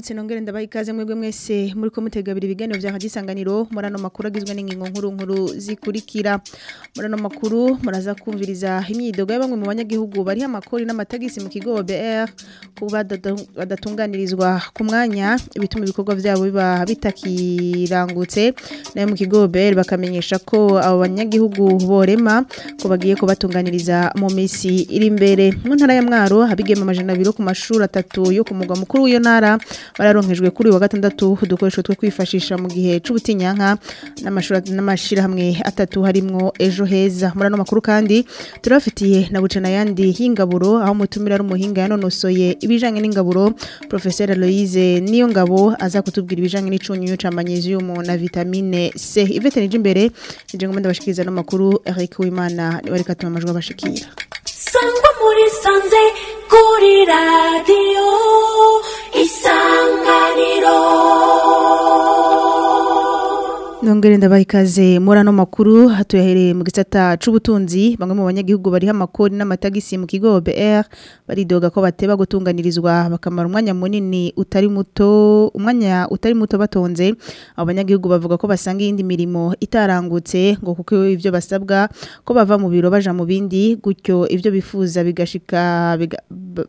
ndabaramutse nongere ndabaha ikaze mwebwe mwese muri ko mutegabira ibiganiro vya hadisanganiro muri ano makuru agizwe n'ingingo nkuru nkuru zikurikira muri ano makuru muraza kumviriza imyidogo ya bamwe mu banyagihugu bari amakori n'amatagisi mu kigo BR kuba badatunganirizwa ku mwanya ibituma ibikorwa vyabo biba bitakirangutse nayo mu kigo BR bakamenyesha ko abo banyagihugu borema ko bagiye kubatunganiriza mu misi iri imbere mu ntara ya Mwaro habigema amajana abiri ku mashuri atatu yo ku mugwa mukuru w'iyo ntara bararonkejwe kuri wa gatandatu udukoresho two kwifashisha mu gihe c'ubutinyanka n'amashuri n'amashirahamwe atatu harimwo ejo heza muri ano makuru kandi turafitiye na bucana yandi y'ingaburo aho mutumira ari umuhinga yanonosoye ibijanye n'ingaburo professeur Aloise niyo ngabo aza kutubwira ibijanye n'icunyunyu ca magnesium na vitamine C Ivete nije imbere nije ngomba ndabashikiriza no makuru Eric Uwimana ni barika tuma amajwi abashikira sangwa muri sanze kuri radiyo isanganiro Nongere ndabaha ikaze muri ano makuru hatuyahereye mu gisata c'ubutunzi bamwe mu banyagihugu bari amakori n'amatagisi mu kigo BR baridoga ko bateba gutunganirizwa bakamara umwanya munini utari muto umwanya utari muto batonze abo banyagihugu bavuga ko basanga iyindi mirimo itarangutse ngo kuko ivyo basabwa ko bava mu biro baja mu bindi gutyo ivyo bifuza bigashika biga,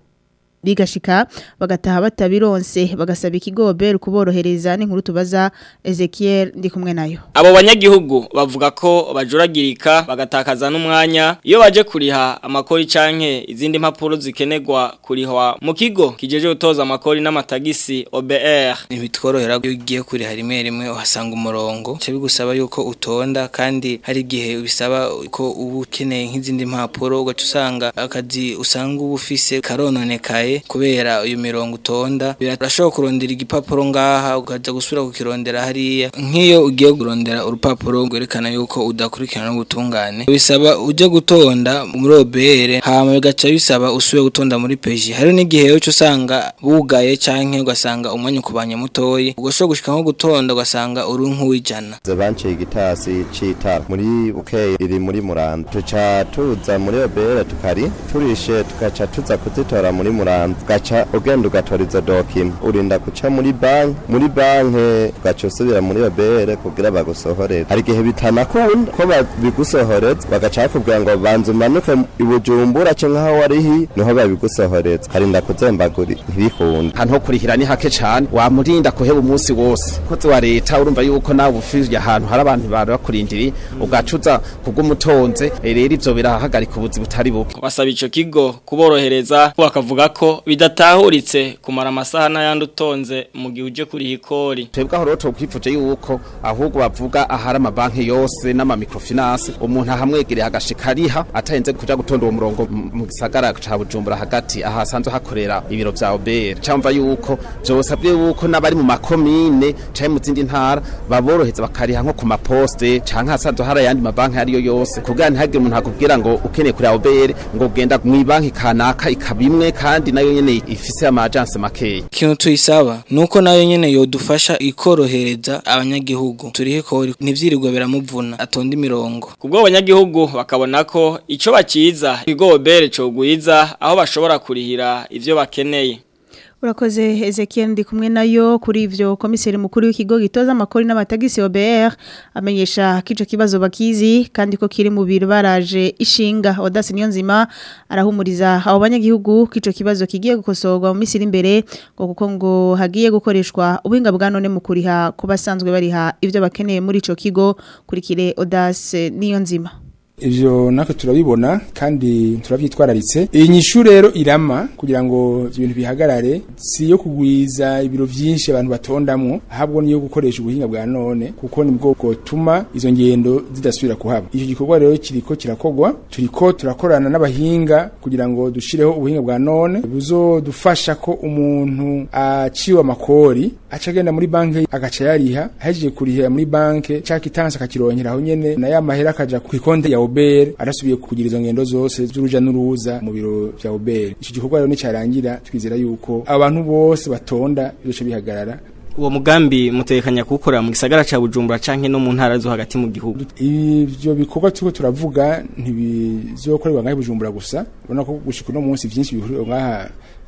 bigashika bagataha batabironse bagasaba ikigo BR kuborohereza n'inkuru tubaza Ezekiel ndi kumwe nayo Abo banyagihugu bavuga ko bajuragirika bagatakaza n'umwanya iyo baje kuriha amakori canke izindi mpapuro zikenerwa kurihwa mu kigo kijeje gutoza amakori n'amatagisi OBR ntibitworohera iyo ugiye kuriha rimwe rimwe uhasanga umurongo cyo bigusaba yuko utonda kandi hari igihe bisaba ko uba ukeneye nk'izindi mpapuro ugaca usanga akazi usanga uba ufise karononekaye kubera uyu mirongo utonda birashobora kurondera igipapuro ngaha ukaza gusubira kukirondera hariya nk'iyo ugiye kurondera urupapuro rwerekana yuko udakurikirana n'ubutungane bisaba ujye gutonda muri obere hama bigaca bisaba usubire gutonda muri peji hari n'igihe cyo usanga bugaye canke ugasanga umwanya ukubanye mutoyi ugashobora gushika nko gutonda ugasanga uri nk'uwijana banciye igitasi c'itara muri bukeye iri muri muranda tuca tuza muri obere tukari turishe tugaca tuza kuzitora muri muranda ugaca ugenda ugatora izo dokima urinda guca muri banki muri banki ugaca usubira muri obere kugira bagusohorere hari igihe bitanakunda ko babigusohoreza bagaca bakubwira ngo banza umanuke ibujumbura ce nk'aho warihi niho babigusohoreza harinda kuzembagura ntibikunda ahantu ho kurihira ni hake cane wamurinda kuheba umunsi wose kozi wa leta urumva yuko nawe ufije ahantu hari abantu bari bakurindiriye ugacuza kubw'umutonze rero ivyo birahagarika ubuzi butari buke basaba ico kigo kuborohereza bakavuga ko bidatahuritse kumara amasaha n'ayandi utonze mu gihe uje kuriha ikori twebwe aho rero twokwifuje yuko ahubwo bavuga ahari amabanki yose n'amamikrofinance umuntu ahamwegereye agashika ariha atahenze kuja gutonda uwo murongo mu gisagara ca bujumbura hagati aha hasanzwe hakorera ibiro vya obr camva yuko vyosabye yuko n'abari mu makomine canke mu zindi ntara baboroheza bakariha nko ku maposte canke hasanzwe hari ayandi mabanki ariyo yose kugira ntihagire umuntu akubwira ngo ukeneye kureba obr ngo ugenda mw'ibanki kanaka ikabimwe kandi nayo nyene ifise ama agence makeya ikintu tuyisaba nuko nayo nyene yodufasha ikorohereza abanyagihugu turihe kori ntivyirirwe biramuvuna atonda imirongo kubwo abanyagihugu bakabona ko ico baciza ikigo OBR cogwiza aho bashobora kurihira ivyo bakeneye Urakoze Ezekiel ndi kumwe nayo kuri ivyo komiseri mukuru w'ikigo gitoza amakori n'amatagisi OBR amenyesha kico kibazo bakizi kandi ko kiri mu biro baraje ishinga Odasi niyo nzima arahumuriza abo banyagihugu kico kibazo kigiye gukosorwa mu misiri imbere ngo kuko ngo hagiye gukoreshwa ubuhinga bwa none mu kuriha ku basanzwe bariha ivyo bakeneye muri ico kigo kurikire Odasi niyo nzima ivyo natwe turabibona kandi turavyitwararitse iyi nyishu rero irama kugira ngo ibintu bihagarare si yo kugwiza ibiro vyinshi abantu batondamwo ahubwo niyo gukoresha ubuhinga bwa none kuko ni bwo bwotuma izo ngendo zidasubira kuhaba ico gikorwa rero kiriko kirakogwa turiko turakorana n'abahinga kugira ngo dushireho ubuhinga bwa none buzodufasha ko umuntu aciwe amakori aca agenda muri banki agaca yariha ahejeje kurihira muri banki ca kitansi akakironkera aho nyene na ya mahera akaja kw'ikonte ya obere arasubiye kugira izo ngendo zose z'uruja n'uruza mu biro vya obere ico gikorwa rero nicarangira twizera yuko abantu bose batonda bizoca bihagarara uwo mugambi mutekanya kuwukorera mu gisagara ca Bujumbura canke no mu ntara zo hagati mu gihugu ivyo bikorwa turiko turavuga ntibizokorerwa ngaho i bujumbura gusa urabona ko gushika uno munsi vyinshi bihurira ngaha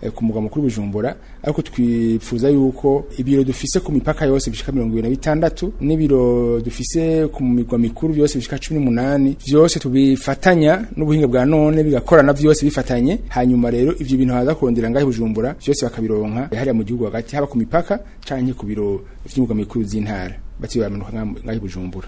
eh, ku mugwa mukuru Bujumbura ariko twifuza yuko ibiro dufise ku mipaka yose bishika 26 n'ibiro dufise ku migwa mikuru byose bishika 18 vyose tubifatanya n'ubuhinga bwa none bigakorana vyose bifatanye hanyuma rero ivyo bintu haza kurondera ngahe Bujumbura vyose bakabironka hariya mu gihugu hagati haba ku mipaka canke ku biro vy'imigwa mikuru z'intara batibamanuka ngahe Bujumbura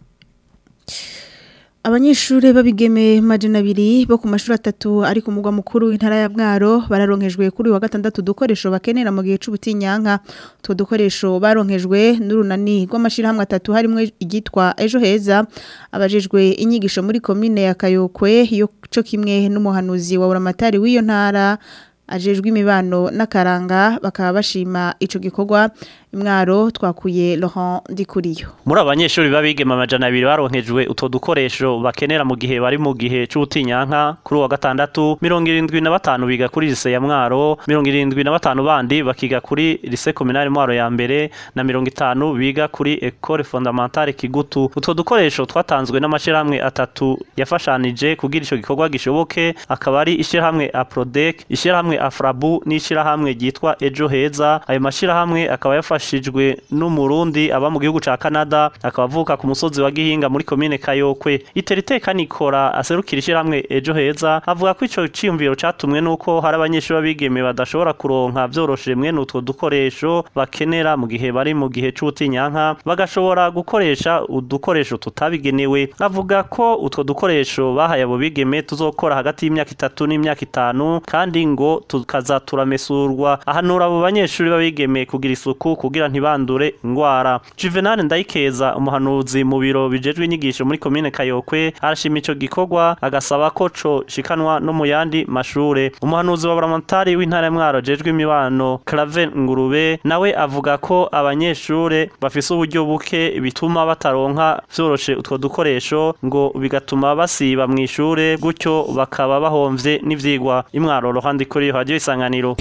Abanyeshure babigeme majana abiri bo ku mashuri atatu ari ku mugwa mukuru w'intara ya Mwaro bararonkejwe kuri uyu wa gatandatu dukoresho bakenera mu gihe c'ubutinyanka utwo dukoresho baronkejwe n'urunani rw'amashirahamwe atatu harimo igitwa ejo heza abajejwe inyigisho muri komine ya Kayokwe yo co kimwe n'umuhanuzi wa Buramatari w'iyo ntara ajejwe imibano n'akaranga bakaba bashima ico gikorwa imwaro twakuye Laurent Dikuriyo muri abanyeshuri babigema amajana abiri baronkejwe utwo dukoresho bakenera mu gihe bari mu gihe c'ubutinyanka kuri uwa gatandatu mirongo irindwi na batanu biga kuri lise ya mwaro mirongo irindwi na batanu bandi bakiga kuri lise kominari mwaro ya mbere na mirongo itanu biga kuri ekole fondamentale kigutu utwo dukoresho twatanzwe n'amashirahamwe atatu yafashanije kugira ico gikorwa gishoboke akaba ari ishirahamwe aprodec ishirahamwe afrabu n'ishirahamwe ryitwa ejo heza ayo mashirahamwe akaba yafashe yafashijwe n'umurundi aba mu gihugu ca Canada akaba avuka ku musozi wa Gihinga muri commune Kayokwe iteriteka nikora aserukira ishiramwe ejo heza avuga ko ico ciyumviro catumwe nuko hari abanyeshuri babigeme badashobora kuronka vyoroshe mwene utwo dukoresho bakenera mu gihe bari mu gihe c'ubutinyanka bagashobora gukoresha udukoresho tutabigenewe avuga ko utwo dukoresho bahaye abo bigeme tuzokora hagati y'imyaka itatu n'imyaka itanu kandi ngo tukaza turamesurwa ahanura abo banyeshuri babigeme kugira isuku kugira ntibandure ingwara Juvenal Ndayikeza umuhanuzi mu biro bijejwe inyigisho muri commune Kayokwe arashima ico gikorwa agasaba ko co shikanwa no mu yandi mashure umuhanuzi wa Buramatari w'intara ya Mwaro jejwe imibano Clave Ngurube nawe avuga ko abanyeshure bafise uburyo buke bituma bataronka vyoroshe utwo dukoresho ngo bigatuma basiba mu ishure gutyo bakaba bahomvye n'ivyigwa imwaro rohandi kuri radio isanganiro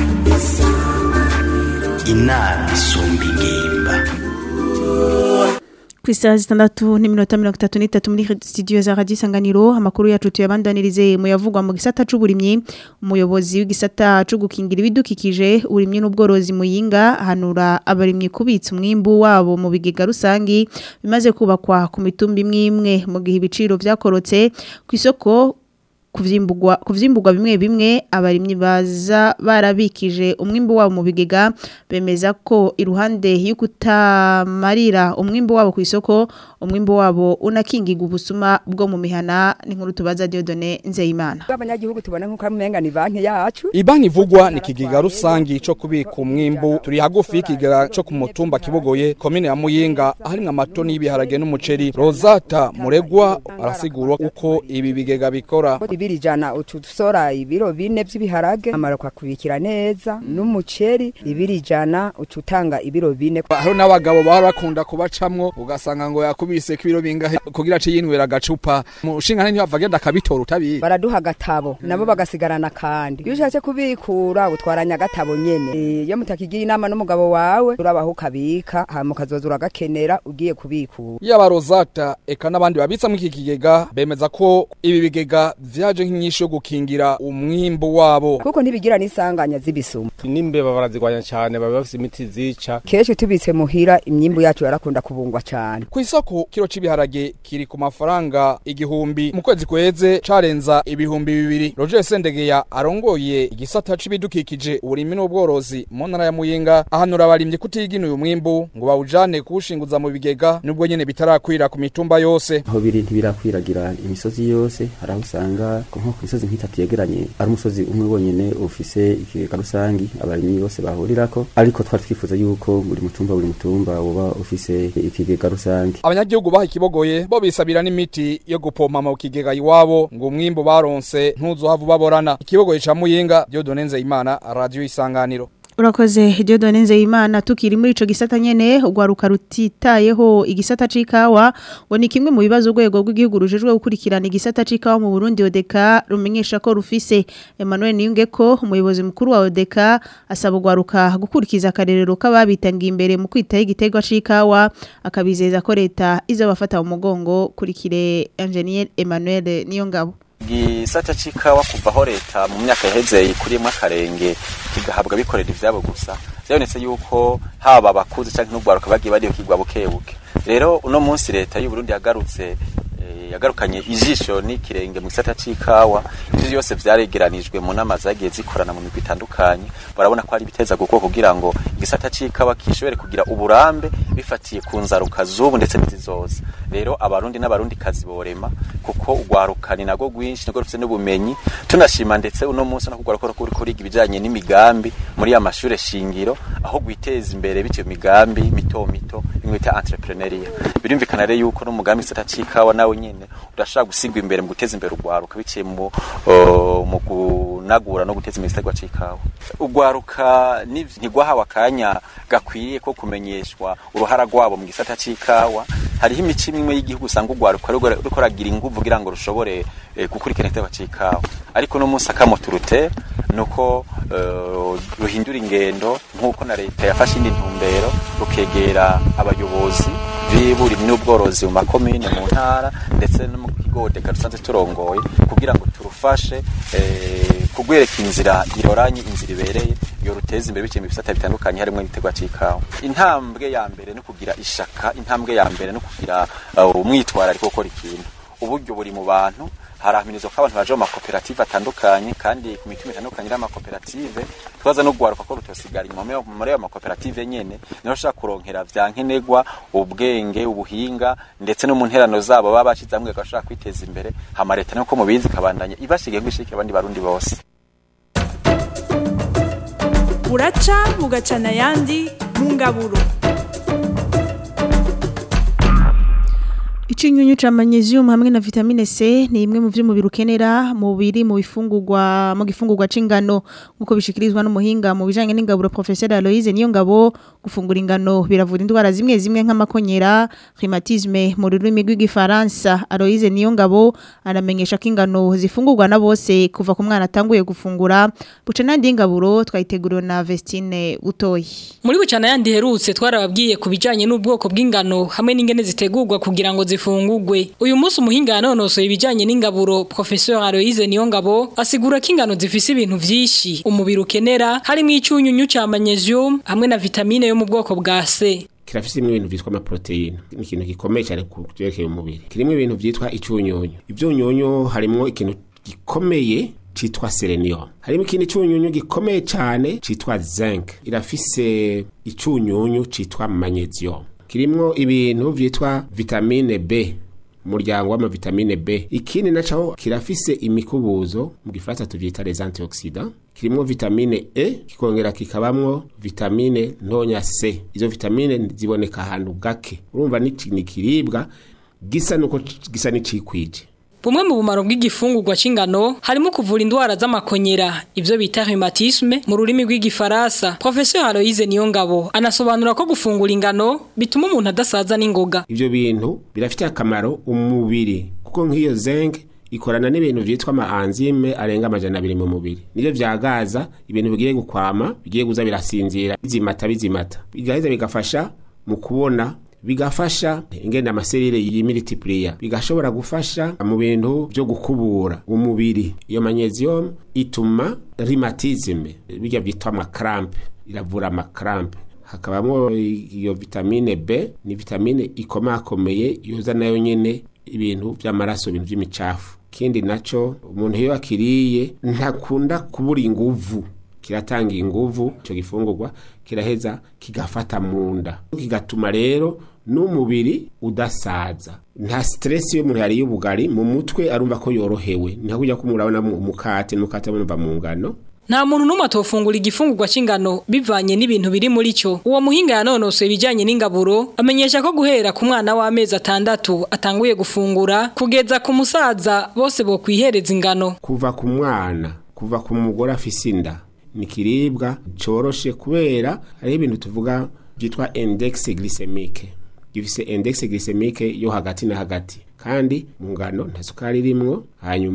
inama isumba ingimba ku isaha zitandatu n'iminota mirongo itatu n'itatu muri studio za radiyo isanganiro amakuru yacu tuyabandanirize mu yavugwa mu gisata c'uburimyi umuyobozi w'igisata co gukingira ibidukikije uburimyi n'ubworozi muyinga ahanura abarimyi kubitsa umwimbu wabo mu bigega rusangi bimaze kubakwa ku mitumba imwe imwe mu gihe ibiciro vyakorotse ku isoko kuvyimbugwa kuvyimbugwa bimwe bimwe abarimyi baza barabikije umwimbu wabo mu bigega bemeza ko iruhande y'ukutamarira umwimbu wabo ku isoko umwimbu wabo unakingirwa ubusuma bwo mu mihana n'inkuru tubaza Dieudonne Nzeyimana abanyagihugu tubona nkuko amenga ni banki yacu Ibanki ivugwa ni kigiga rusangi co kubika umwimbu turi hagufi y'ikigiga co ku mutumba kibogoye komine ya Muyinga harimwo amatoni y'ibiharage n'umuceri Rosata Muregwa arasigura uko ibi bigega bikora ibiri jana utu dusora ibiro bine vy'ibiharage amara kwakubikira neza n'umuceri ibiri jana ucutanga ibiro bine hariho n'abagabo bahora bakunda kubacamwo ugasanga ngo yakubise kibiro bingahe kugira ace yinwera agacupa mushinga ntibava agenda akabitora utabizi baraduha agatabo nabo bagasigarana kandi iyo ushatse kubikura utwaranya agatabo nyene iyo mutakigira inama n'umugabo wawe urabaho ukabika hama ukazoza uragakenera ugiye kubikura yaba Rosata eka n'abandi babitsa mu iki kigega bemeza ko ibi bigega vyaje nk'inyishu yo gukingira umwimbu wabo kuko ntibigira n'isanganya z'ibisuma n'imbeba barazigwanya cyane baba bafise imiti zica kenshi tubitse muhira imyimbu yacu yarakunda kubungwa cyane ku isoko kiro c'ibiharage kiri ku mafaranga igihumbi mu kwezi kweze carenza ibihumbi bibiri Roger Sendegeya arongoye igisata c'ibidukikije uburimi n'ubworozi mu ntara ya Muyinga ahanura abarimye kutigina uyu mwimbu ngo bawujane kuwushinguza mu bigega nubwo nyene bitarakwira ku mitumba yose aho biri ntibirakwiragira imisozi yose hari aho usanga nko ku misozi nk'itatu yegeranye ari umusozi umwe wonyene ufise ikigega rusangi abarimyi bose bahurirako ariko twari twifuza yuko buri mutumba buri mutumba woba ufise ikigega rusangi abanyagihugu baha ikibogoye bo bisabira n'imiti yo gupompa mu kigega iwabo ngo umwimbu baronse ntuzohava baborana ikibogoye ca Muyinga Dieudonne Nzeyimana radio isanganiro Urakoze Dieudonne Nzeyimana tukiri muri ico gisata nyene ugwaruka rutitayeho igisata c'ikawa ngo ni kimwe mu bibazo urwego rw'igihugu rujejwe gukurikirana igisata c'ikawa mu Burundi ODECA rumenyesha ko rufise Emmanuel Niyungeko umuyobozi mukuru wa ODECA asaba ugwaruka gukurikiza akarerero k'ababitangiye imbere mu kwitaho igiterwa c'ikawa akabizeza ko leta izobafata mu mugongo kurikire Engineer Emmanuel Niyongabo gisata c'ikawa kuvaho leta mu myaka yaheze ikuriyemwo akarenge kigahabwa bikorera ivyabo gusa vyabonetse yuko haba abakuze canke n'ugwaruka bagiye bariyukirwa bukebuke rero uno munsi leta y'u Burundi yagarutse yagarukanye ijisho n'ikirenge mu gisata c'ikawa ivyo byose vyaregeranijwe mu nama zagiye zikorana mu migwi itandukanye barabona ko ari biteza guko kugira ngo igisata c'ikawa kishobore kugira uburambe bifatiye ku nzaruka z'ubu ndetse n'izizoza rero abarundi n'abarundi kazi borema kuko ugwaruka ni nago gwinshi niko rufite n'ubumenyi tunashima ndetse uno munsi no kugwaruka kuri kuriga ibijanye n'imigambi muri ya mashure shingiro aho gwiteza imbere bityo migambi mito mito imwe ta entrepreneuria birumvikana rero yuko n'umugambi gisata c'ikawa nawe nyene urashaka gusigwa imbere mu guteza imbere ugwaruka biciye mu mu kunagura no guteza imbere igisagwa c'ikawa ugwaruka ntigwahawe akanya gakwiye ko kumenyeshwa uruhara rwabo mu gisata c'ikawa hariho imico imwe y'igihugu usanga ugwaruka ruriko ragira inguvu kugira ngo rushobore gukurikirana igisagwa c'ikawa ariko no munsi akamuturute nuko ruhindura ingendo nk'uko na leta yafashe indi ntumbero rukegera abayobozi b'iburi n'ubworozi mu makomine mu ntara ndetse no mu kigodeka dusanzwe turongoye kugira ngo turufashe kugwereka inzira iroranye inzira ibereye yo ruteza imbere biciye mu bisata bitandukanye harimo n'igitegwa c'ikawa intambwe ya mbere no kugira ishaka intambwe ya mbere no kugira umwitwarariko gukora ikintu uburyo buri mu bantu harahimirizwa ko abantu baje mu makoperative atandukanye kandi ku mitima itandukanye y'amakoperative twaza no guharuka ko rutosigara inyuma muri ayo makoperative nyene niho ushaka kuronkera vya nkenerwa ubwenge ubuhinga ndetse no mu nterano zabo baba bashize hamwe bagashaka kwiteza imbere hama leta nuko mubizi kabandanya ibashigiye gushikira abandi barundi bose buraca bugacana ayandi mu ngaburo Ikinyunyu cha magnesium hamwe na vitamine C ni imwe mu vy'umubiri ukenera mu biri mu bifungurwa mu gifungurwa c'ingano nkuko bishikirizwa n'umuhinga mu bijanye n'ingaburo professeur Aloise niyo ngabo gufungura ingano biravura indwara zimwe zimwe nk'amakonyera rhumatisme mu rurimi rw'igifaransa Aloise niyo ngabo aramenyesha ko ingano zifungurwa na bose kuva ku mwana atanguye gufungura buca nandi ingaburo twayiteguriwe na Vestine Utoyi muri bucana yandi herutse twarababwiye ku bijanye n'ubwoko bw'ingano hamwe n'ingene zitegurwa kugira ngo zifungurwe uyu munsi umuhinga yanonosoye ibijanye n'ingaburo professeur Aloise Niyongabo asigura ko ingano zifise ibintu vyinshi umubiri ukenera harimo icyunyunyu ca magnesium hamwe na vitamine yo mu bwoko bwa C kirafise ibintu vyitwa amaproteine ni ikintu gikomeye cyane ku byerekeye umubiri kirimo ibintu vyitwa icyunyunyu ivyunyunyu harimo ikintu gikomeye citwa selenium harimo ikindi cyunyunyu gikomeye cyane citwa zinc irafise icyunyunyu citwa magnesium kirimwo ibintu vyitwa vitamine B umuryango w'amavitamine B ikindi naco kirafise imikubuzo mu gifaransa tuvyita les antioxidants kirimwo vitamine E kikongera kikabamwo vitamine ntonya C izo vitamine ziboneka ahantu gake urumva ni kiribwa gisa nuko gisa n'icikwije Bumwe mu bumaro bw'igifungurwa c'ingano harimo kuvura indwara z'amakonyera ivyo bita rhumatisme mu rurimi rw'igifaransa Professeur Aloise Niyongabo anasobanura ko gufungura ingano bituma umuntu adasaza n'ingoga ivyo bintu birafite akamaro umubiri kuko nk'iyo zinc ikorana n'ibintu vyitwa amaanzime arenga amajana abiri mu mubiri nivyo vyagaza ibintu bigiye gukwama bigiye kuza birasinzira bizimata bizimata bigaheza bigafasha mu kubona bigafasha ingenda amaserire y'imiltiplier bigashobora gufasha mu bintu byo gukubura umubiri iyo magnesium ituma rhumatisme bijya byitwa amakrampe iravura amakrampe hakabamo iyo vitamine B ni vitamine ikomakomeye yoza nayo nyene ibintu by'amaraso ibintu by'imicafu kindi naco umuntu iyo akiriye ntakunda kubura inguvu kiratanga inguvu ico gifungurwa kiraheza kigafata munda kigatuma rero n'umubiri udasaza nta stress yo umuntu yariye ubugari mu mutwe arumva ko yorohewe nta kujya kumurabona umukate n'umukate abonumva mu ngano nta muntu n'umwe atofungura igifungurwa c'ingano bivanye n'ibintu biri muri cyo uwo muhinga yanonosoye ibijyanye n'ingaburo amenyesha ko guhera ku mwana w'amezi atandatu atanguye gufungura kugeza ku musaza bose bo kwihereza ingano kuva ku mwana kuva ku mugore afise inda ni kiribwa coroshe kubera hariho ibintu tuvuga byitwa index glycemique gifise index glycemique yo hagati na hagati kandi mu ngano nta sukari irimwo hanyuma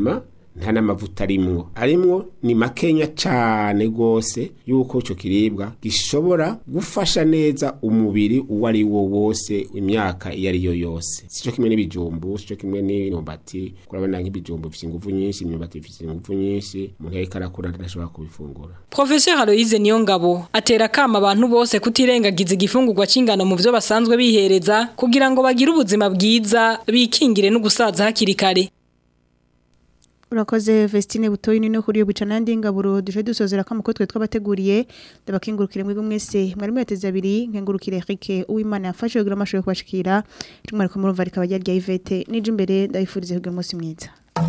nta n'amavuta arimwo arimwo ni makenya cane gose yuko ico kiribwa gishobora gufasha neza umubiri uwo ari wo wose imyaka iyo ari yo yose sico kimwe n'ibijumbu sico kimwe n'imyumbati kurabona nk'ibijumbu bifite ingufu nyinshi imyumbati bifite ingufu nyinshi umuntu yariko arakura ntashobora kubifungura Professeur Aloise Niyongabo atera kama abantu bose kutirengagiza igifungurwa c'ingano mu byo basanzwe bihereza kugira ngo bagire ubuzima bwiza bikingire no gusaza hakiri kare Urakoze Vestine Butoyi nino kuri yo bicana ndi ngaburo duje dusozera ko amakotwe twabateguriye ndabakingurukire mwego mwese mwari mweteze abiri nkengurukire Eric uwimana yafashe kugira amashoyo kubashikira tumwe ariko murumva rikaba rya Yvette nije imbere ndayifurize kugira umunsi mwiza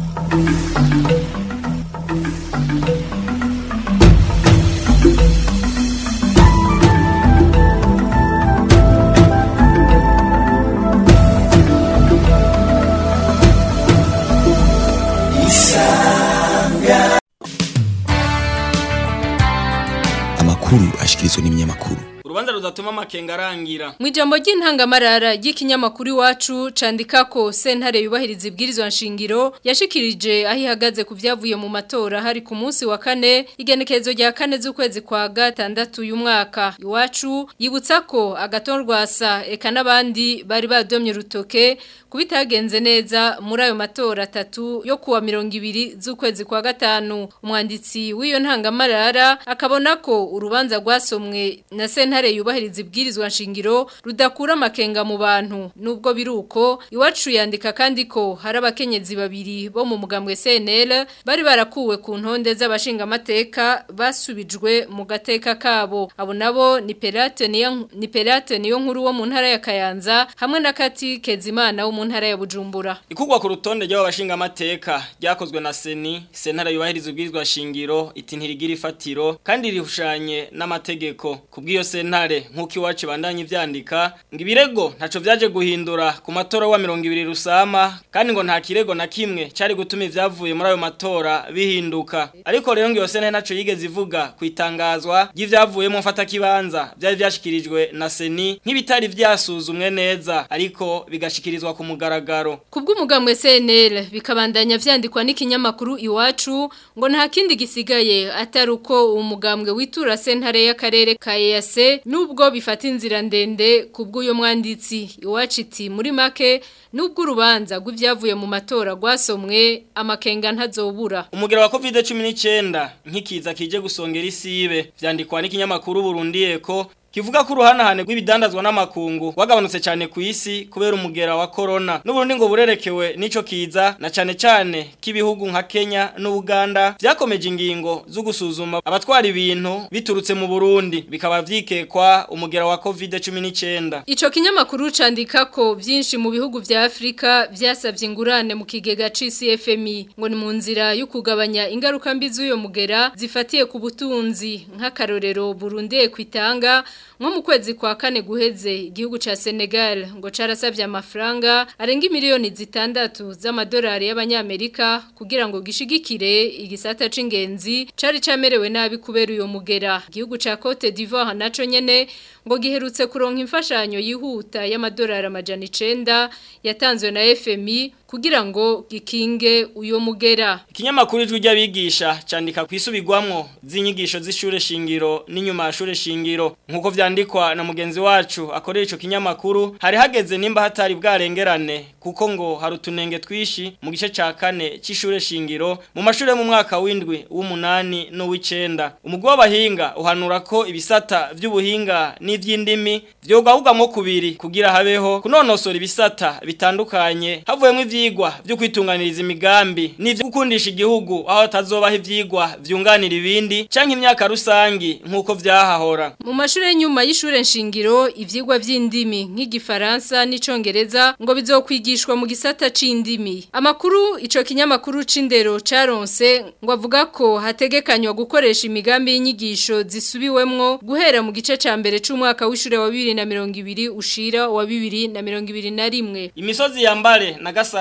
amakuru ashikirizwa n'ibinyamakuru urubanza ruzatuma amakenga arangira mu ijambo ry'intangamarara ry'ikinyamakuru iwacu candika ko sentare yubahiriza ibwirizwa nshingiro yashikirije aho ihagaze ku byavuye mu matora hari ku munsi wa kane igenekerezo rya kane z'ukwezi kwa gatandatu uyu mwaka iwacu yibutsa ko agatorwasa eka n'abandi bari badomye urutoke kubitagenze neza muri ayo matora atatu yo kuwa mirongo ibiri z'ukwezi kwa gatanu umwanditsi w'iyo ntangamarara akabona ko urubanza rwasomwe na sentare yubahiriza ibwirizwa nshingiro rudakura amakenga mu bantu nubwo biruko iwacu yandika kandi ko hari abakenyezi babiri bo mu mugambwe CNL bari barakuwe ku ntonde z'abashinga amateka basubijwe mu gateka kabo abo nabo ni Perate niyo ni Perate niyo nkuru wo mu ntara ya Kayanza hamwe na Kati Kezimana wo mu ntara ya Bujumbura ikugwa ku rutonde ry'abashinga amateka ryakozwe na Seni sentare yubahiriza ubwirizwa shingiro iti ntirigira ifatiro kandi rihushanye n'amategeko kubw'iyo sentare nk'uko iwacu bandanye ivyandika ngo ibirego ntaco vyaje guhindura ku matora wa 200 rusama kandi ngo nta kirego na kimwe cari gutuma ivyavuye muri ayo matora bihinduka ariko rero ngo iyo sentare naco yigeze ivuga kwitangazwa ry'ivyavuyemo mfata kibanza vyari vyashikirijwe na Seni nk'ibitari vyasuzumwe neza ariko bigashikirizwa ku mugaragaro Kubw'umugambwe CNL bikabandanya vyandikwa n'ikinyamakuru iwacu ngo nta kindi gisigaye atari uko umugambwe witura sentare y'akarere ka EAC nubwo bifata inzira ndende kubw'uyo mwanditsi iwacu iti muri make nubwo urubanza rw'ivyavuye mu matora rwasomwe amakenga ntazobura umugera wa COVID-19 nkikiza kije gusongera isibe vyandikwa n'ikinyamakuru Burundi Eko Kivuga ko uruhanahane rw'ibidandazwa n'amakungu wagabanutse cyane ku isi kubera umugera wa corona n'uburundi ngo burerekewe nico kiza na cyane cyane k'ibihugu nka Kenya n'Uganda vyakomeje ingingo zo gusuzuma abatwara ibintu biturutse mu Burundi bikaba vyikekwa umugera wa COVID-19 Ico kinyamakuru candika ko vyinshi mu bihugu vya Afrika vyasavye ingurane mu kigega c'CFMI ngo ni mu nzira yo kugabanya ingaruka mbi z'uyo mugera zifatiye ku butunzi nk'akarorero Burundi kwitanga nko mu kwezi kwa kane guheze igihugu ca Senegal ngo carasavye amafaranga arenga miliyoni zitandatu z'amadolari y'abanyamerika kugira ngo gishigikire igisata c'ingenzi cari camerewe nabi kubera uyo mugera igihugu ca Cote d'Ivoire naco nyene ngo giherutse kuronka imfashanyo yihuta y'amadolari amajana 9 yatanzwe na FMI kugira ngo gikinge uyo mugera ikinyamakuru ijwi ry'abigisha candika kwisubirwamwo z'inyigisho z'ishure shingiro n'inyuma ya shure shingiro nkuko vyandikwa na mugenzi wacu akorera ico kinyamakuru hari hageze nimba hatari bwarengerane kuko ngo hari utunenge twishi mu gice ca kane c'ishure shingiro mu mashure mu mwaka w'indwi w'umunani n'uw'icenda umugwi w'abahinga uhanura ko ibisata vy'ubuhinga n'ivy'indimi vyogahugamo kubiri kugira habeho kunonosora ibisata bitandukanye havuyemo ivyigwa vyo kwitunganiriza imigambi n'ivyo gukundisha igihugu aho tazobaho ivyigwa vyunganira ibindi canke imyaka rusangi nkuko vyahahora mu mashure y'nyuma y'ishure nshingiro ivyigwa vy'indimi nk'igifaransa n'icongereza ngo bizokwigishwa mu gisata c'indimi amakuru ico kinyamakuru c'indero caronse ngo avuga ko hategekanywa gukoresha imigambi y'inyigisho zisubiwemwo guhera mu gice ca mbere c'umwaka w'ishure wa 2020 ushira wa 2021 imisozi yambare na gasara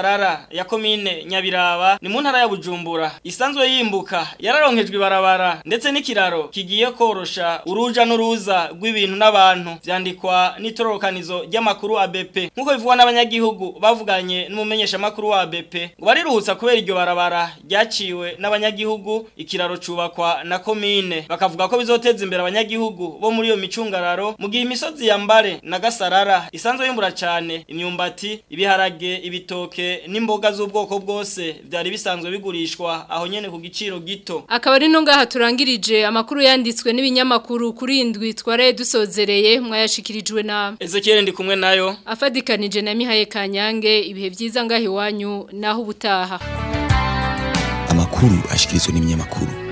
Gasarara ya komine Nyabiraba ni mu ntara ya Bujumbura isanzwe yimbuka yararonkejwe ibarabara ndetse n'ikiraro kigiye korosha uruja n'uruza rw'ibintu n'abantu vyandikwa n'itororokanizo ry'amakuru ABP nkuko bivugwa n'abanyagihugu bavuganye n'umumenyesha makuru wa ABP ngo bariruhutsa kubera iryo barabara ryaciwe n'abanyagihugu ikiraro cubakwa na komine bakavuga ko bizoteza imbere abanyagihugu bo muri iyo micungararo mu gihe imisozi ya Mbare na Gasarara isanzwe yimbura cyane imyumbati ibiharage ibitoke n'imboga z'ubwoko bwose byari bisanzwe bigurishwa aho nyene ku giciro gito Akaba ari no ngaha turangirije amakuru yanditswe n'ibinyamakuru kuri indwi tware dusozereye mwayashikirijwe na Ezekiel ndi kumwe nayo afadikanije na Mihaye Kanyange ibihe byiza ngaho iwanyu naho ubutaha amakuru ashikirizwa n'ibinyamakuru